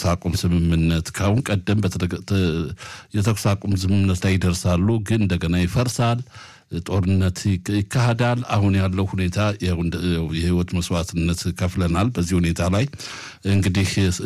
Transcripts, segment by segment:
የተኩስ አቁም ስምምነት ከአሁን ቀደም የተኩስ አቁም ስምምነት ላይ ይደርሳሉ፣ ግን እንደገና ይፈርሳል። ጦርነት ይካሄዳል። አሁን ያለው ሁኔታ የህይወት መስዋዕትነት ከፍለናል። በዚህ ሁኔታ ላይ እንግዲህ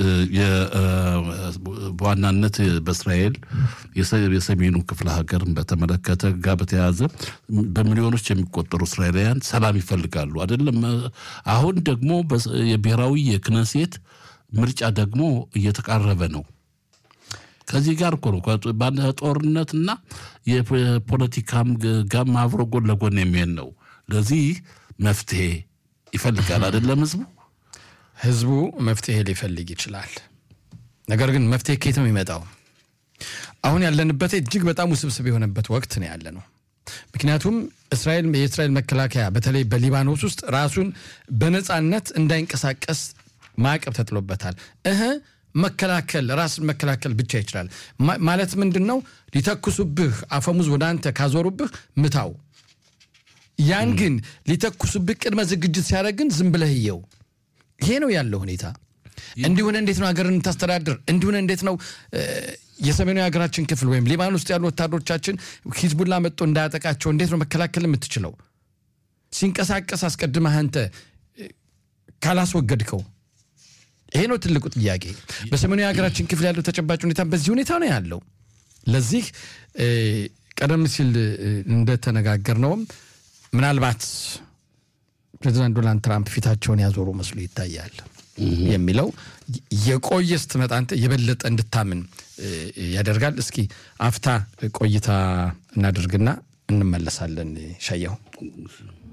በዋናነት በእስራኤል የሰሜኑ ክፍለ ሀገርን በተመለከተ ጋር በተያያዘ በሚሊዮኖች የሚቆጠሩ እስራኤላውያን ሰላም ይፈልጋሉ። አይደለም አሁን ደግሞ የብሔራዊ የክነሴት ምርጫ ደግሞ እየተቃረበ ነው። ከዚህ ጋር እኮ ነው ጦርነትና የፖለቲካም ጋም አብሮ ጎን ለጎን የሚሄድ ነው። ለዚህ መፍትሄ ይፈልጋል አይደለም ህዝቡ ህዝቡ መፍትሄ ሊፈልግ ይችላል። ነገር ግን መፍትሄ ከየት ነው የሚመጣው? አሁን ያለንበት እጅግ በጣም ውስብስብ የሆነበት ወቅት ነው ያለ ነው። ምክንያቱም እስራኤል የእስራኤል መከላከያ በተለይ በሊባኖስ ውስጥ ራሱን በነፃነት እንዳይንቀሳቀስ ማዕቀብ ተጥሎበታል። እህ መከላከል ራስን መከላከል ብቻ ይችላል ማለት ምንድን ነው? ሊተኩሱብህ አፈሙዝ ወደ አንተ ካዞሩብህ ምታው። ያን ግን ሊተኩሱብህ ቅድመ ዝግጅት ሲያደርግ ግን ዝም ብለህ እየው። ይሄ ነው ያለው ሁኔታ። እንዲሁን እንዴት ነው ሀገርን ታስተዳድር? እንዲሁን እንዴት ነው የሰሜኑ የሀገራችን ክፍል ወይም ሊባኖስ ውስጥ ያሉ ወታደሮቻችን ሂዝቡላ መጥቶ እንዳያጠቃቸው እንዴት ነው መከላከል የምትችለው? ሲንቀሳቀስ አስቀድመህ አንተ ካላስወገድከው ይሄ ነው ትልቁ ጥያቄ። በሰሜኑ የሀገራችን ክፍል ያለው ተጨባጭ ሁኔታ በዚህ ሁኔታ ነው ያለው። ለዚህ ቀደም ሲል እንደተነጋገርነውም ምናልባት ፕሬዚዳንት ዶናልድ ትራምፕ ፊታቸውን ያዞሩ መስሎ ይታያል የሚለው የቆየ ስትመጣ አንተ የበለጠ እንድታምን ያደርጋል። እስኪ አፍታ ቆይታ እናድርግና እንመለሳለን። ሻየው